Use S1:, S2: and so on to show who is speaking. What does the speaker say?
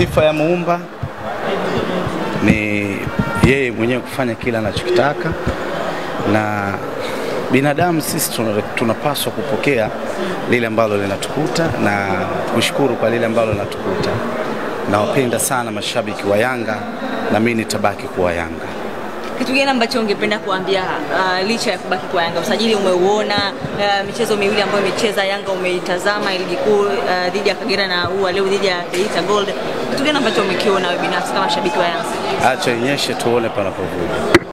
S1: sifa ya muumba ni yeye mwenyewe kufanya kila anachokitaka, na binadamu sisi tuna- tunapaswa kupokea lile ambalo linatukuta na kushukuru kwa lile ambalo linatukuta. Nawapenda sana mashabiki wa Yanga na mimi nitabaki kuwa Yanga.
S2: Kitu gani ambacho ungependa kuambia uh, licha ya kubaki kwa Yanga? Usajili umeuona, uh, michezo miwili ambayo imecheza Yanga umeitazama, ligi kuu uh, dhidi ya Kagera na huu wa leo dhidi ya Geita Gold. Kitu gani ambacho umekiona wewe binafsi kama shabiki wa Yanga?
S1: Acha inyeshe tuone panapovuja.